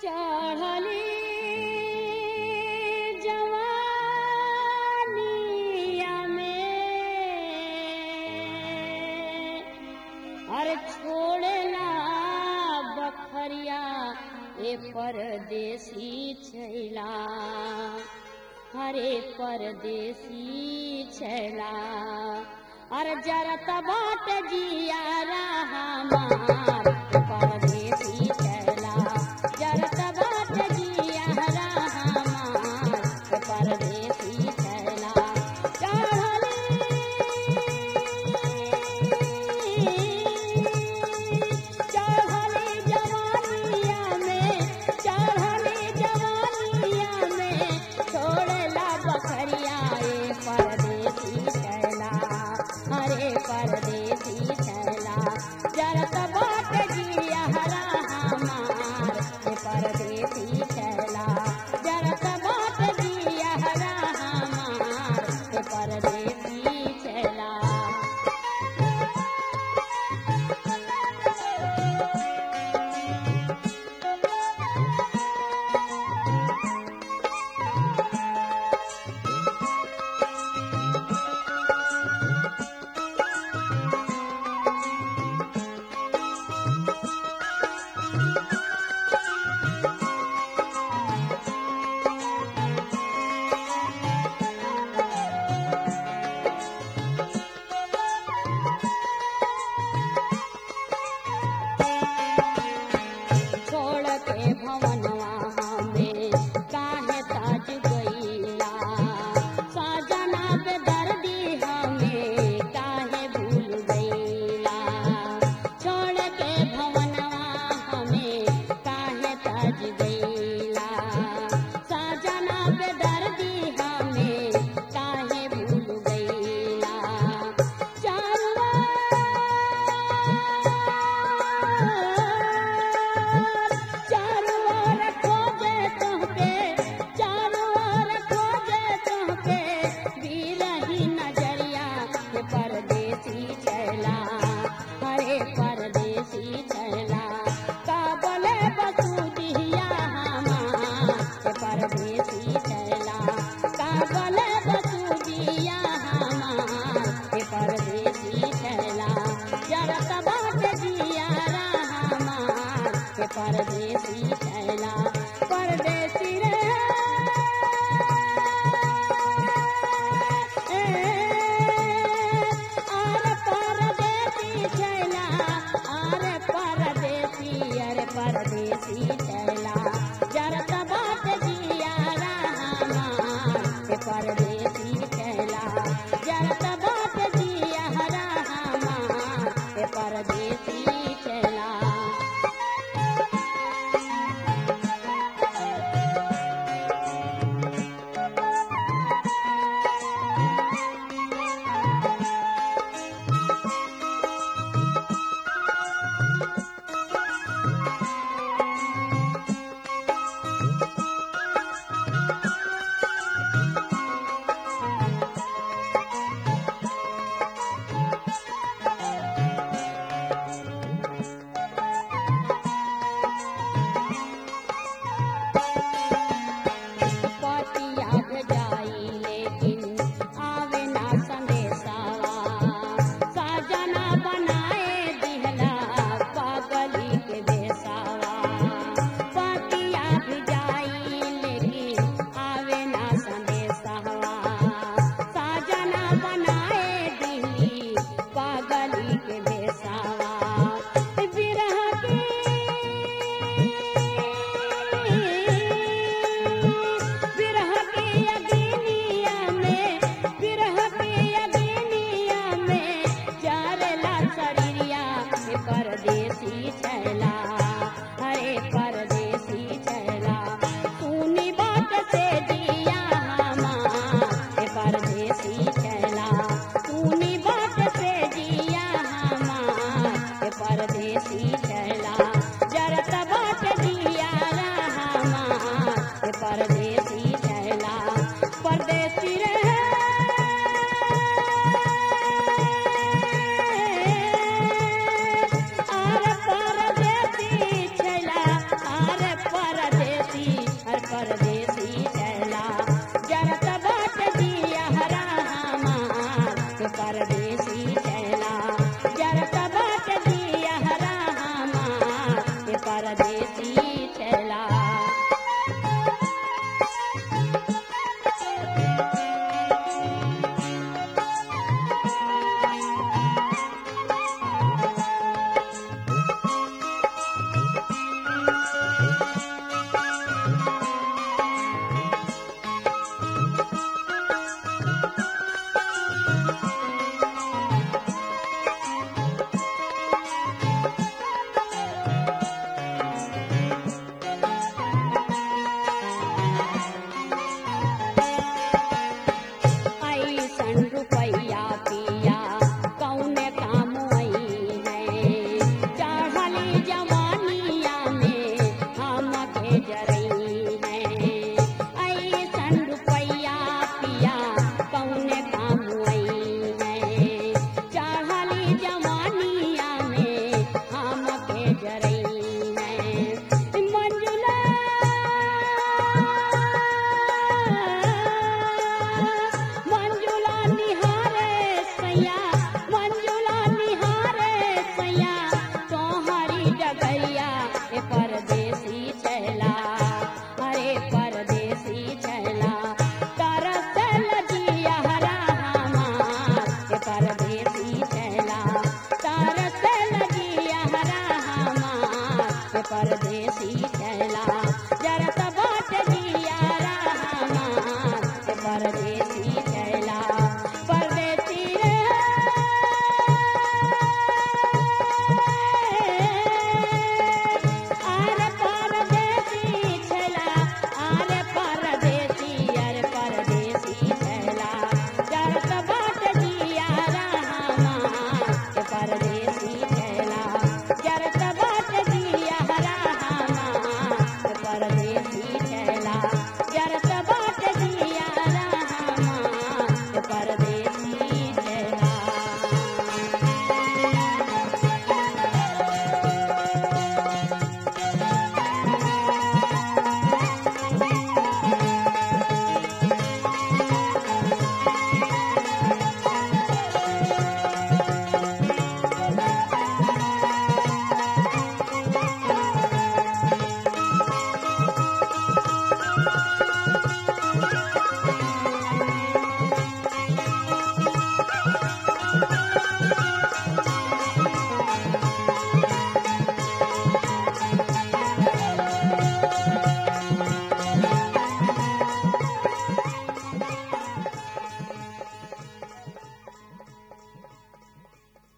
चढ़ली जवानिया में अरे छोड़ला बखरिया ए परदेसी छैला हरे परदेसी छैला अरे जरत बाट जिया हमार परदेसी छैला जरत बाट जिया हमार परदेसी छैला चढ़ली जवानिया में चढ़ली जवानिया में छोड़ला बखरिया ए परदेसी छैला हरे परदेसी छैला जरत बाट जिया हरा हमार ए परदेसी छैला जरत बाट जिया हरा हमार ए परदेसी छैला छोड़ के भवनवा हमें काहे ताज गईला सजना पे दर्दी हमें काहे भूल गईला छोड़ के भवनवा हमें काहे ताज गईला सजना पे दर्दी हमें काहे भूल गईला चारों ओर खोजे तोहके चारों ओर खोजे तोहके बिरही नजरिया के परदेसी छैला हरे परदेसी छैला का बोले बसुदिया हमार के परदेसी छैला का बोले बसुदिया हमार के परदेसी छैला जरत बाट जिया हमार के परदेसी छैला परदेसी रे अरे परदेसी छैला अरे परदेसी अरे परदेसी छैला जरत बाट जिया हमार के परदेसी छैला जरत बाट जिया हमार के परदेसी छैला पतिया जाई लेकिन आवे ना संदेशावा साजना बनाए दिहला पागली के बेसावा पतिया जाई लेकिन आवे ना संदेशावा साजना बनाए दिहली पागली के बेसावा बिरह की बिरह के अग्निया में बिरह के अग्निया में जारला शरीरिया हे परदेसी छैला हरे परदेसी छैला सुनी बात से दिया हमार हे परदेसी छैला सुनी बात से दिया हमार हे परदेसी छैला जरत बात दिया हमार हे परदेसी छैला परदेसी रे अरे परदेसी परदेसी चला ऐसन रुपैया पिया कौने काम आई है चढ़ली जवानिया में हमके जरई है ऐसन रुपैया पिया कौने काम आई है चढ़ली जवानिया में हमके जरई है मंजुला मंजुला निहारे सैया मंजुला निहारे सैया तोहरी डगैया ए परदेसी चला अरे परदेसी चला तरसल जिया हरा हमार ए परदेसी चला तरसल जिया हरा हमार ए परदेसी चला